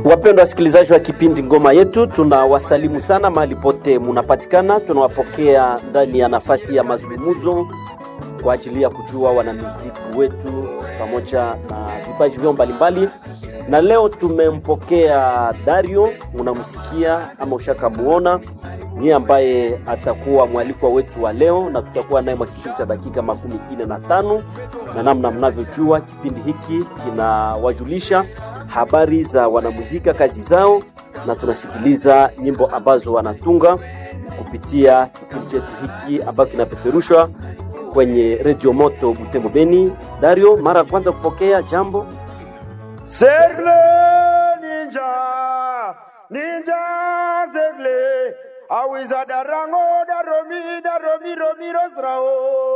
Wapendwa wasikilizaji wa kipindi Ngoma Yetu, tunawasalimu sana mahali pote munapatikana. Tunawapokea ndani ya nafasi ya mazungumzo kwa ajili ya kujua wanamuziki wetu pamoja na vipaji vyao mbalimbali, na leo tumempokea Dario, unamsikia ama ushakamuona, ni ambaye atakuwa mwalikwa wetu wa leo, na tutakuwa naye mwa kipindi cha dakika makumi ine na tano na namna mnavyojua kipindi hiki kinawajulisha habari za wanamuzika, kazi zao, na tunasikiliza nyimbo ambazo wanatunga kupitia kipindi chetu hiki ambacho kinapeperushwa kwenye redio moto Butembo Beni. Dario, mara ya kwanza kupokea jambo Serle ninja ninja serle awiza darango daromi daromi romi rosrao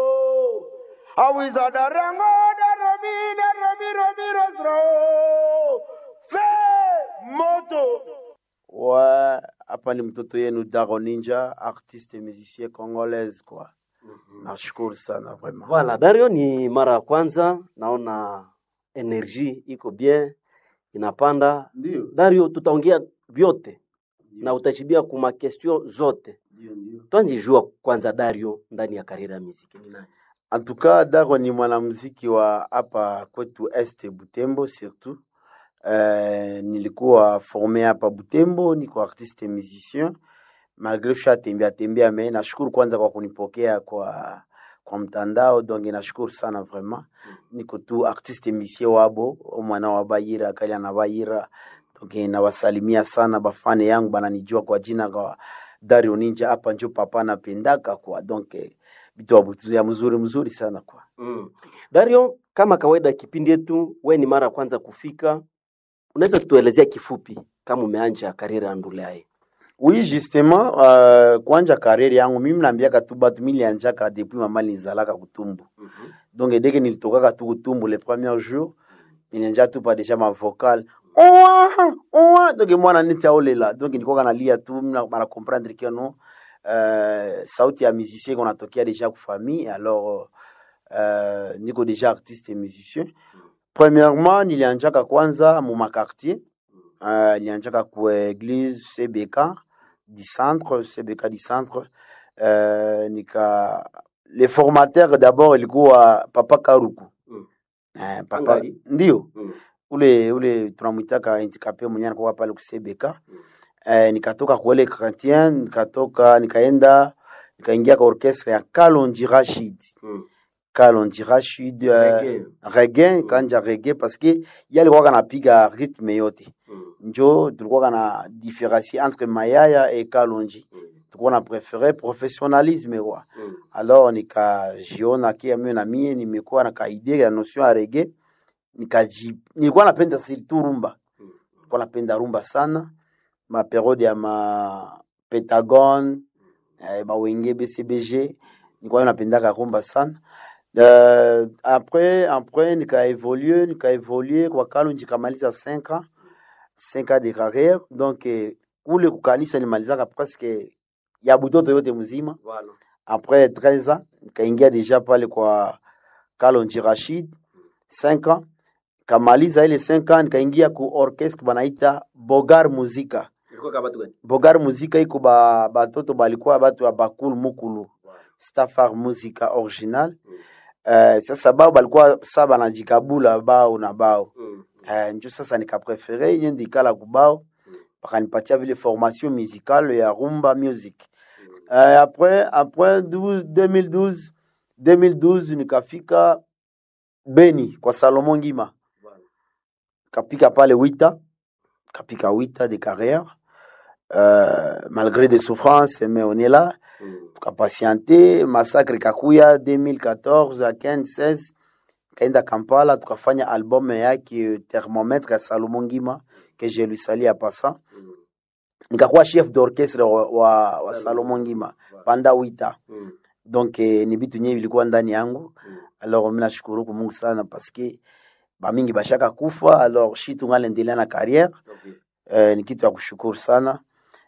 awiza darango daromi daromi romi rosrao fe moto ouais hapa ni mtoto yenu Daro Ninja artiste musicien congolaise quoi nashukuru sana vraiment Voilà, Dario, ni mara ya kwanza naona energie iko bien inapanda. ndio Dario, tutaongea vyote na utajibia kuma question zote. ndio ndio Twanjijua kwanza Dario ndani ya kariera ya muziki ni nani? En tout cas, Daro ni mwanamuziki wa hapa kwetu Este Butembo surtout. Uh, nilikuwa formé hapa Butembo, niko artiste musicien malgré sha tembea tembea, me nashukuru kwanza kwa kunipokea kwa kwa mtandao, donc nashukuru sana vraiment. Niko tu artiste musicien wabo mwana wa Bayira kali na Bayira, donc nawasalimia sana bafane yangu bananijua kwa jina kwa Dario Ninja, hapa njo papa napendaka kwa donc eh, vitu wa butu- ya mzuri mzuri sana kwa Mm. Dario, kama kawaida kipindi yetu, we ni mara ya kwanza kufika, unaweza tuelezea kifupi kama umeanja kariera ya Ndulaye? Oui, justement, uh, kwanja karere yangu mimi naambiaka tu batu milianjaka depuis mama nizalaka kutumbu. Donc dès que nilitokaka tu kutumbu le premier jour, nilianja tu pa deja ma vocal. Oa, oa, donc mwana nita olela. Donc nilikuwa nalia tu mna bana comprendre que non euh, sauti ya musicien qu'on atokea déjà ku famille alors euh, niko déjà artiste et musicien. Premièrement, nilianjaka kwanza mu makartier. Uh, nilianjaka ku église CBK du centre CBK du centre uh, nika le formateur d'abord ilikuwa papa Karuku Mm. eh, papa Angali? ndio Mm. ule ule tunamwitaka handicapé mwenye anakuwa pale ku CBK eh, nikatoka kuele chrétien nikatoka nikaenda nikaingia kwa orchestre ya Kalonji Rashid Mm. Kalonji Rashid uh, Reggae. reggae kanja reggae parce que yeye alikuwa kanapiga rythme yote Mm. njo tulikuwa kana différencier entre mayaya et kalonji Mm. tulikuwa na préféré professionnalisme kwa Mm. alors nikajiona kia mimi na mie nimekuwa na kaide ya notion ya reggae nikaji nilikuwa napenda surtout rumba Mm. nilikuwa napenda rumba sana ma periode ya ma pentagon eh, mawenge bcbg nilikuwa napendaka rumba sana Uh, après après nikaevolue nikaevolue kwa kalonji nikamaliza 5 ans 5 ans de carrière donc eh, kule kukanisa nimalizaka presque ya butoto yote mzima Voilà. après 13 ans nikaingia deja pale kwa Kalonji Rashid 5 ans kamaliza ile 5 ans nikaingia ku orchestre banaita Bogar Muzika Ilikuwa kama watu gani? Bogar Muzika iko ba batoto balikuwa batu ya bakulu mukulu Stafar Muzika original uh, sasa bao balikuwa sa banajikabula bao na bao Mm. uh, njo sasa nikaprefere inye ndikala kubao bakanipatia vile formation musicale ya rumba music uh, après après 12, 2012 2012 nikafika Beni kwa Salomon Ngima Voilà. kapika pale wita kapika wita de carrière euh, malgré des souffrances mais on est là Mm. tukapatiente massacre kakuya 2014 à 15 16 kaenda Kampala tukafanya album yake thermomètre ya Salomon Ngima que je lui salue à passant Mm. nikakuwa chef d'orchestre wa, wa, wa Salomon. Salomon Ngima Voilà. panda wita Mm. donc eh, ni vitu nye vilikuwa ndani yangu Mm. alors mimi nashukuru kwa Mungu sana parce que bamingi bashaka kufa alors shi tungalendelea na carrière Okay. eh, ni kitu ya kushukuru sana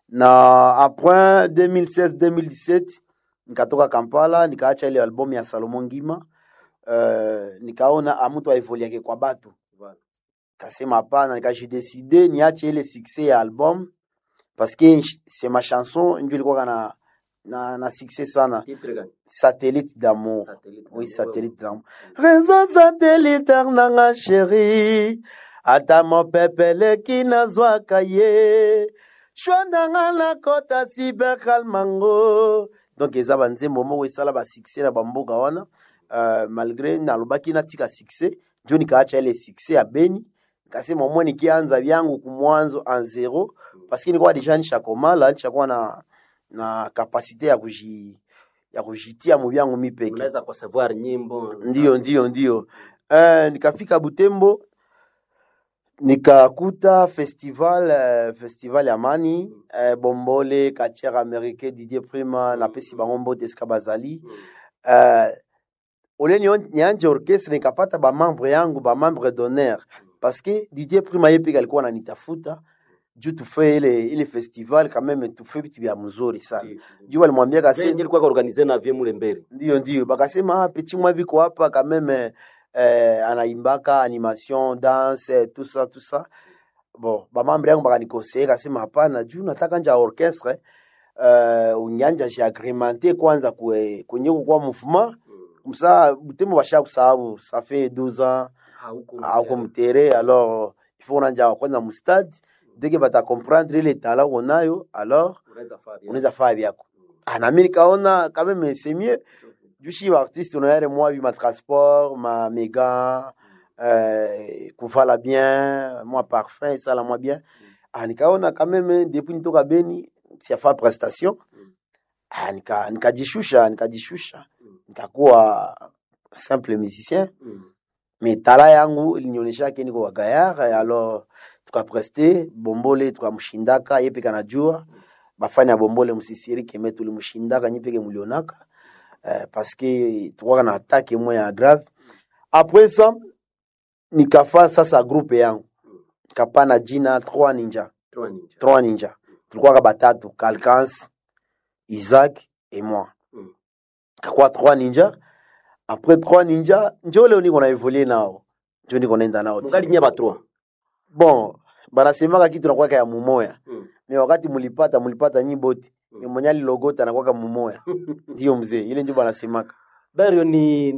na après 2016 2017 nikatoka Kampala nikaacha ile album ya Salomon Ngima uh, nikaona amutu aivoliake kwa batu Voilà. kasema hapana nikajideside niache ile succès ya album parce que c'est ma chanson ndio ilikuwa na na, na succès sana Titre gani? satellite d'amour Satellite. oui satellite d'amour réseau satellitaire nanga chéri ata mopepe eleki nazwaka ye shwa nanga nakota cybercalmango donc eza banzembo moko esala basuccès na bamboka wana uh, malgré nalobaki natika succès njo nikaacha ile succès ya beni nikasema mwe nikianza vyangu kumwanzo en zero parce que nilikuwa deja nishakomala nishakuwa na na kapasite ya kuji ya kujitia mu vyangu mi peke Unaweza kusavoir nyimbo. ndio ndio ndio uh, nikafika butembo nikakuta festival uh, festival ya mani uh, bombole katiere américain didier prima napesi bango mbote esika bazali uh, ole nio- nianje orchestre nikapata bamembre yangu bamembre d'honneur parce que didier prima ye peke alikuwa nanitafuta juu tufe ile ile festival quand même tufe vitu vya mzuri sana juu walimwambia kase Zenye ilikuwa organize na vie mule mbele. ndio ndio bakasema ah, petit mwa viko hapa quand même eh, anaimbaka animation danse tout ça tout ça bon bamambre yangu bakanikoseye kasema hapana juu nataka nja orchestre uh, unyanja jiagremente kwanza kwe, kwenye kukwa mouvement msa butembo basha kusahabu ça fait 12 ans auko mutere alors il faut unanja kwanza mustade deke batakomprendre ile tala unayo alors unaweza faa vyako ah, nami nikaona quand même c'est mieux jushi baartiste unayare mwa bi matransport ma méga euh, kuvala bien mwa parfum esala mwa bien ah, nikaona quand même depuis nitoka beni siafa prestation ah, nika- nikajishusha nikajishusha nikakuwa simple musicien mais tala yangu ilinionyeshake niko wa gayar alors tukapreste bombole tukamshindaka ye peke anajua bafani ya bombole msisirike me tulimshindaka nyi peke mulionaka eh, parce que tukwaka na atake moya ya grave après ça nikafa sasa groupe yangu nikapana jina trois ninja trois ninja tulikuwaka batatu calcans isaac et moi Mm. kakuwa trois ninja après trois ninja njo leo niko na evolue nao njo niko naenda nao Mungali nye batrua. bon banasemaka kitu nakwaka ya mumoya Mm. me wakati mulipata mulipata nyi bote Mm. me mwenye alilogota nakwaka mumoya ndiyo mzee ile njo banasemaka Berio ni,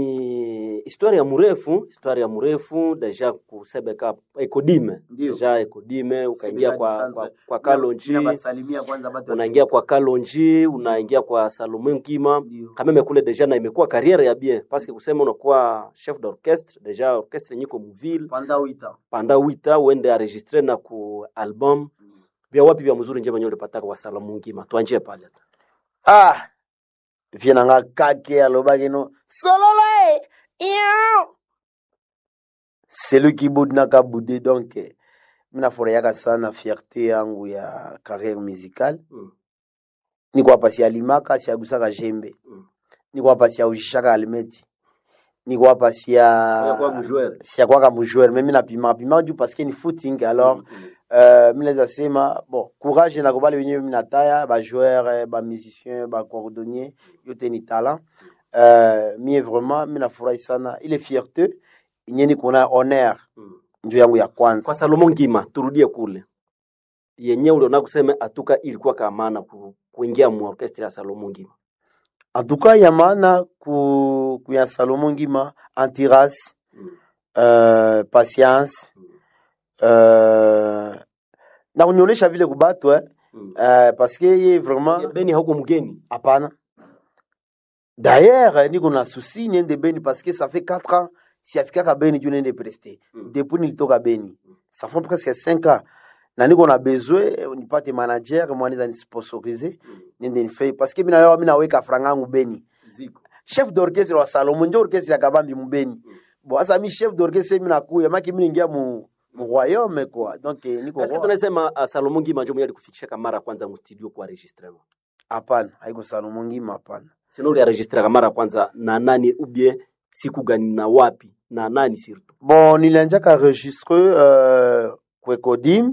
ni historia mrefu, historia mrefu deja kusebeka ekodime Ndio. deja ekodime ukaingia Sebeka kwa, Centre. kwa, kwa Kalonji Ninabasalimia kwanza batu ya unaingia kwa Kalonji unaingia kwa Salome Nkima Ndio. kameme kule deja na imekuwa kariere ya bien parce que kusema unakuwa chef d'orchestre deja orchestre nyiko muville pendant huit ans panda wita uende aregistre na ku album vya wapi vya mzuri njema nyo ulipataka kwa Salome Nkima tuanjie pale ah vie nanga kake alobaki no solola e iyo celui qui boude naka bude donc eh, mina furahiaka sana fierté yangu ya carrière musicale Mm. niko hapa sialimaka siagusaka jembe Mm. niko hapa siaujishaka almeti niko hapa sia kwa mjoueur siakwaka mujoueur me mina pima pima juu parce que ni footing alors euh, minaweza sema bon courage na kobale wenyewe minataya bajoueur bamusicien bacordonnier yote ni talent euh, mie vraiment minafurahi sana ile fierté inye niko na honneur njo yangu ya kwanza kwa Salomon Ngima turudie kule yenye uliona kusema atuka ilikuwa kamana ku, kuingia mu orchestre ya Salomon Ngima en tout cas ya maana ku, ku ya Salomon Ngima antiras euh, patience euh, na kunionyesha vile kubatu eh, euh, parce que ye vraiment Beni hauko mgeni hapana d'ailleurs niko na susi niende beni parce que ça fait 4 ans siafikaka beni juu niende preste Mm. depuis nilitoka beni ça fait presque 5 ans na niko na besoin nipate manager mwanaweza nisponsorize niende nifei parce que mina yo mina weka franga yangu beni ziko chef d'orchestre wa Salomon ndio orchestre ya kabambi mubeni bon asa mi chef d'orchestre mina kuya maki mimi ningia mu mu royaume quoi donc eh, niko Est-ce que roi. tunasema uh, Salomon Ngima ndio mwenye alikufikisha mara ya kwanza mu studio kwa enregistrement hapana haiko Salomon ngima hapana sino uli enregistre mara ya kwanza na nani ubie siku gani na wapi na nani surtout bon nilianjaka enregistre euh, kwekodim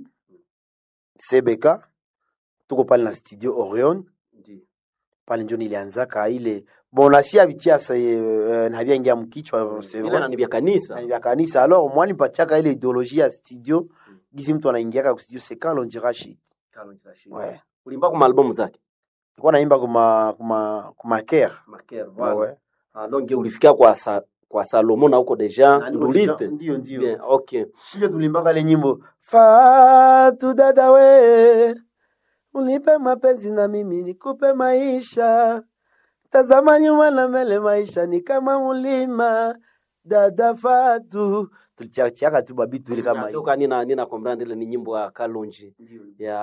cbk tuko pale na studio orion pale njo nilianzaka ile bon nasia bitia sa uh, navyangia mkichwa c'est ile vrai na ni vya kanisa na vya kanisa alors mwani patiaka ile idéologie ya studio gizi mtu anaingiaka ku studio c'est quand l'on dira shit ouais ulimba kwa albamu zake kwa naimba kuma kuma kuma care Maker, ouais ouais Ah, donc ulifika kwa sa, kwa Salomo na huko deja Na niko nduliste deja- ndio ndio bien okay sio tulimbaka ile nyimbo fatu dada we unipe mapenzi na mimi nikupe maisha tazama nyuma na mbele maisha ni kama mlima dada fatu tulichachiaka tu babitu ile kama hiyo natoka nina nina comprendre ile ni nyimbo ya Kalonji ya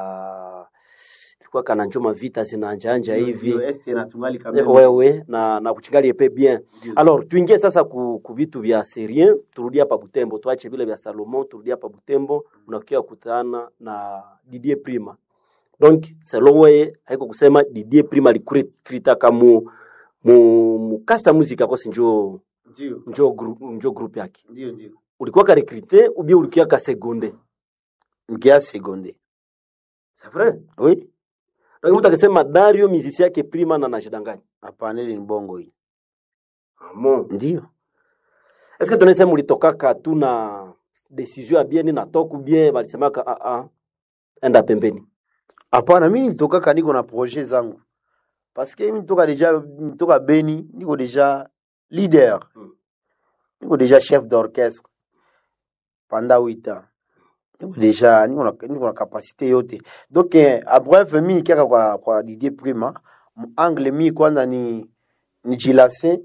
ilikuwa kana njoma vita zinaanjaanja hivi este na tungali Eh, kama wewe na na kuchingali epe bien alors tuingie sasa ku, ku vitu vya serien turudie hapa Butembo tuache vile vya Salomon turudie hapa Butembo unakia kutana na Didier Prima donc selon wewe haiko kusema Didier Prima alikrita kamu mu, mu casta music akosi njo ndio njo group njo group yake ndio ndio ulikuwa ka recruter ou bien ulikuwa ka seconde mkia seconde c'est vrai oui donc mtu akisema Dario mizisi yake Prima na najidanganya hapana ile ni bongo hii amon ndio Est-ce que tunaweza mulitokaka tu na decision ya bien na toku bien balisemaka ah ah enda pembeni. hapana mi nilitokaka niko na projet zangu parce que mi nitoka deja nitoka beni niko deja leader Mm. niko deja chef d'orchestre pendant huit ans niko deja niko na, niko na kapasité yote donc eh, a bref mi nikiaka kwa, kwa Didier Prima mu- angle mi kwanza ni ni jilase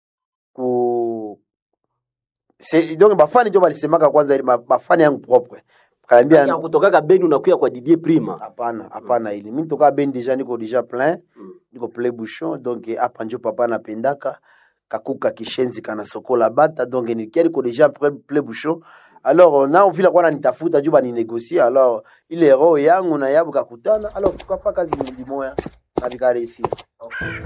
ku Se, donc bafani njo balisemaka kwanza ili ma- bafani yangu propre kaniambia Ya kutokaka Beni unakuya kwa Didier Prima. hapana hapana ili mi nitoka beni deja niko deja plein Mm. niko plein bouchon donc eh, hapa njo papa napendaka kakuka kishenzi kana sokola bata donc nikia niko deja plein plein bouchon alors na vile kwa nitafuta juu baninegocie alors ile roho yangu na yabu kakutana alors tukafa kazi mmoja na vikaresi